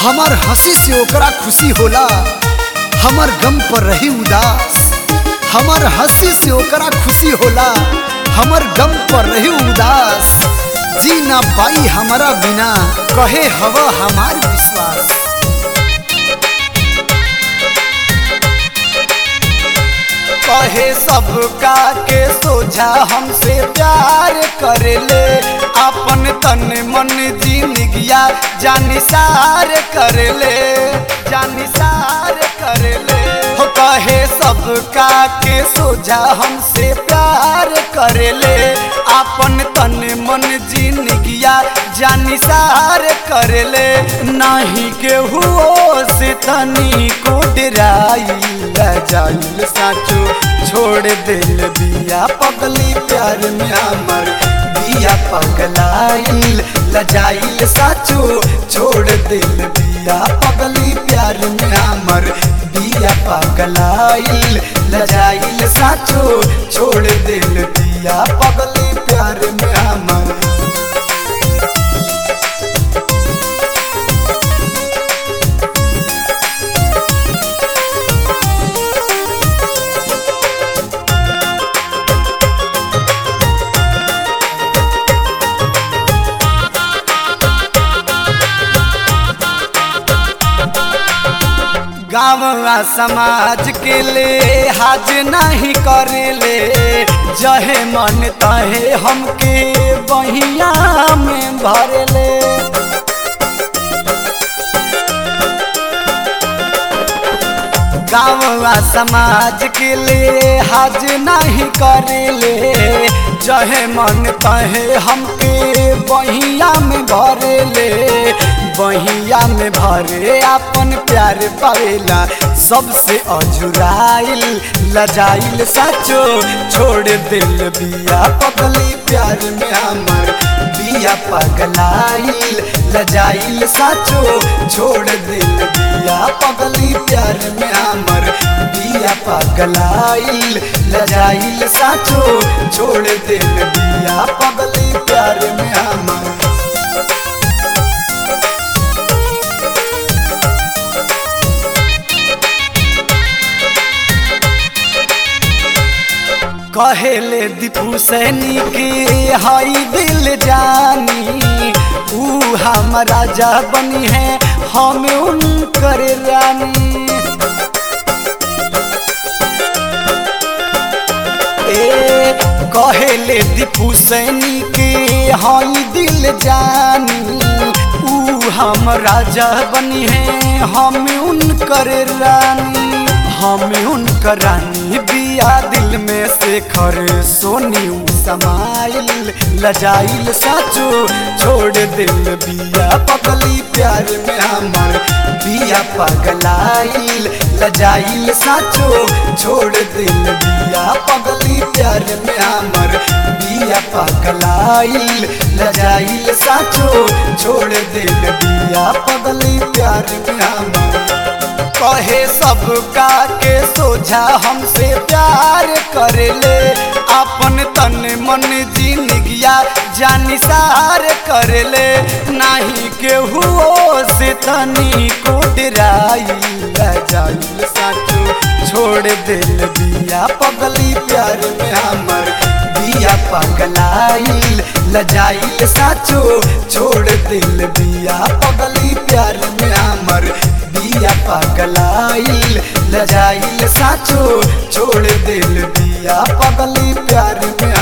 हमार हंसी से ओकरा खुशी होला हमार गम पर रही उदास हमार हंसी से ओकरा खुशी होला हमर गम पर रही उदास जी ना पाई हमारा बिना कहे हवा हमार विश्वास कहे सबका के सोझा हमसे प्यार कर ले अपन तन मन जिंदगिया जानिसार कर ले जानिसार कर ले हो कहे सबका के सोझा हमसे प्यार कर ले अपन तन मन जिंदगिया जानिसार कर ले नाही के हुओ से तनी को डराई जाइल साचो छोड़ दिल बिया पगली प्यार में हमर बिया पगलाइल लजाइल साचो छोड़ दिल बिया पगली प्यार में हमर बिया पगलाइल लजाइल साचो छोड़ दिल बिया पगली प्यार में हमर गाँव समाज के ले हाज नहीं करेले जहे मन तहे हमके बहिया में भरले गाँव समाज के ले हाज नहीं करेले जहे मन तहे हमके बहिया में भरेले बहिया में भरे अपन प्यार पावेला सबसे अजुराइल लजाइल साचो छोड़ दिल बिया पगली प्यार में हमर बिया पगलाइल लजाइल साचो छोड़ दिल बिया पगली प्यार में हमर बिया पगलाइल लजाइल साचो छोड़ दिल बिया पगली प्यार में हमर कहेले दीपू सैनी के हाई दिल जानी ऊ हम राजा बनी है हम उनकर रानी ए कहेले दीपू सैनी के हाई दिल जानी ऊ हम राजा बनी है हम उनकर रानी हम उनकर रानी बिया दिल में से खर सोनी समाइल लजाइल साचो छोड़ दिल बिया पगली प्यार में हमर बिया पगलाइल लजाइल साचो छोड़ दिल बिया पगली प्यार में हमर बिया पगलाइल लजाइल साचो छोड़ दिल बिया पगली प्यार में हमर कहे सबका के सोझा हमसे प्यार कर ले अपन तन मन जिंदगिया जानिसार कर ले नाही के हुओ से तनी को डराई जाइल साचो छोड़ दिल बिया पगली प्यार में हमर बिया पगलाइल लजाइल साचो छोड़ दिल बिया पगली प्यार में हमर बिया पगलाइल लजाइल साचो छोड़ दिल बिया पगली प्यार में